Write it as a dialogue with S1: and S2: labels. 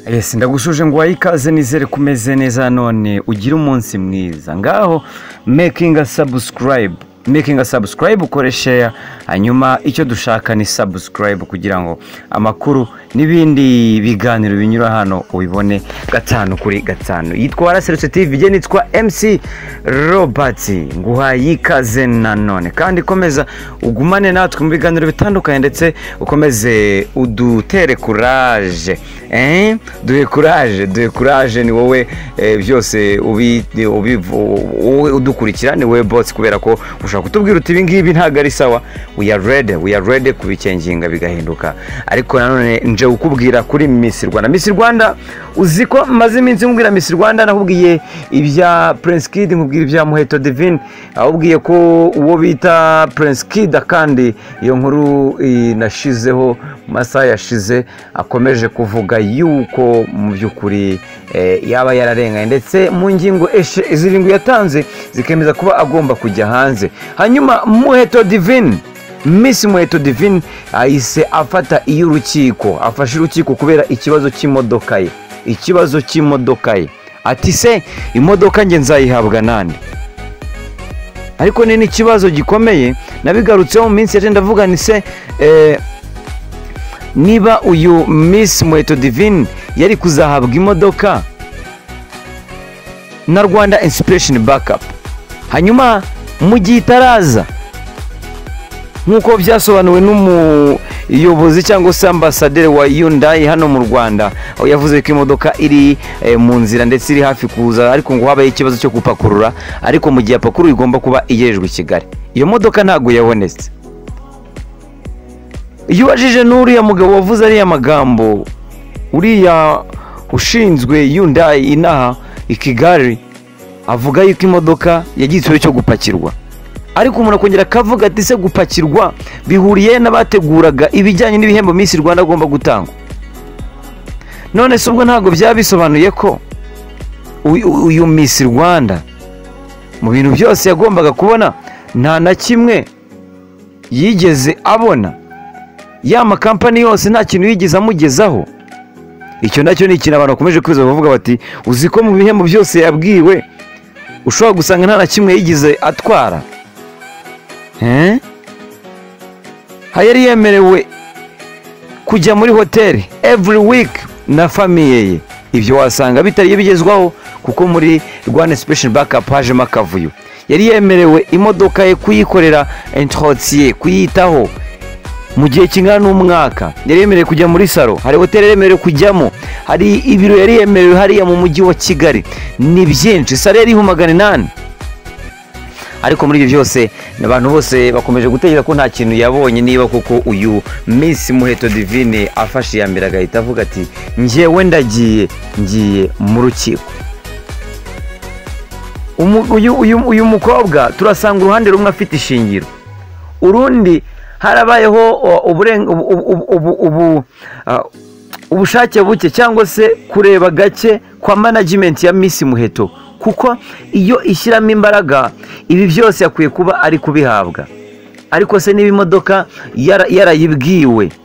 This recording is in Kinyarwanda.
S1: ese ndagusuje ngo waye ikaze nizere ko umeze neza none ugire umunsi mwiza ngaho mekinga sabusikarayibu mekinga sabusikarayibu ukore sheya hanyuma icyo dushaka ni sabusikarayibu kugira ngo amakuru n'ibindi biganiro binyura hano ubibone gatanu kuri gatanu yitwa waraserutse tivi igena yitwa emisi robert nguhaye ikaze nanone kandi komeza ugumane natwe mu biganiro bitandukanye ndetse ukomeze udutere kuraje eee duhe kuraje duhe kuraje ni wowe byose udukurikira ni wowe botsi kubera ko ushobora kutubwira uti ibi ngibi ntabwo ari sawa we are ready we are ready kubikenginga bigahinduka ariko nanone nje ukubwira kuri misi rwanda misi rwanda uzi ko maze iminsi nkubwira misi rwanda nakubwiye ibya prince kid nkubwira ibya muheto divine ahubwiye ko uwo bita prince kid kandi iyo nkuru inashizeho mu masaha yashize akomeje kuvuga yuko mu by'ukuri yaba yararenganye ndetse mu ngingo zirindwi yatanze zikemeza kuba agomba kujya hanze hanyuma muheto divine misi muheto divine ahise afata iyo urukiko afashe urukiko kubera ikibazo cy'imodoka ye ikibazo cy'imodoka ye ati se imodoka nge nzayihabwa nande ariko ni n'ikibazo gikomeye nabigarutseho mu minsi yagenda avuga ni se niba uyu misi muheto divine yari kuzahabwa imodoka na rwanda insipiresheni bakapu hanyuma mu gihe itaraza nk'uko byasobanuwe n'umuyobozi cyangwa se ambasaderi wa yundayi hano mu rwanda aho yavuze ko imodoka iri mu nzira ndetse iri hafi kuza ariko ngo habaye ikibazo cyo gupakurura ariko mu gihe apakuruye igomba kuba igerejwe i kigali iyo modoka ntabwo yabonetse iyo ubajije n'uriya mugabo wavuze ariya magambo uriya ushinzwe yundayi inaha i kigali avuga yuko imodoka yagiye ikibazo cyo gupakirwa ariko umuntu akongera akavuga ati se gupakirwa bihuriye n'abateguraga ibijyanye n'ibihembo minsi rwanda agomba gutangwa none se ubwo ntabwo byaba bisobanuye ko uyu minsi rwanda mu bintu byose yagombaga kubona nta na kimwe yigeze abona ya makampani yose nta kintu yigeze amugezaho icyo nacyo ni ikintu abantu bakomeje kwiza bavuga bati uzi ko mu bihembo byose yabwiwe ushobora gusanga nta na kimwe yigeze atwara yari yemerewe kujya muri hoteli every week na famiye ye ibyo wasanga bitari bigezwaho kuko muri rwanda sipesheni bakapu hajemo akavuyo yari yemerewe imodoka ye kuyikorera entorotisiye kuyitaho mu gihe kingana n'umwaka yari yemerewe kujya muri salo hari hoteli yemerewe kujyamo hari ibiro yari yemerewe hariya mu mujyi wa kigali ni byinshi salo yariho magana inani ariko muri ibyo byose abantu bose bakomeje gutekereza ko nta kintu yabonye niba kuko uyu minsi muheto divine afashe iya mbere agahita avuga ati ngewe ndagiye ngiye mu rukiko uyu mukobwa turasanga uruhande rumwe afite ishingiro urundi harabayeho ubushake buke cyangwa se kureba gake kwa management ya minsi muheto kuko iyo ishyiramo imbaraga ibi byose yakwiye kuba ari kubihabwa ariko se niba imodoka yarayibwiwe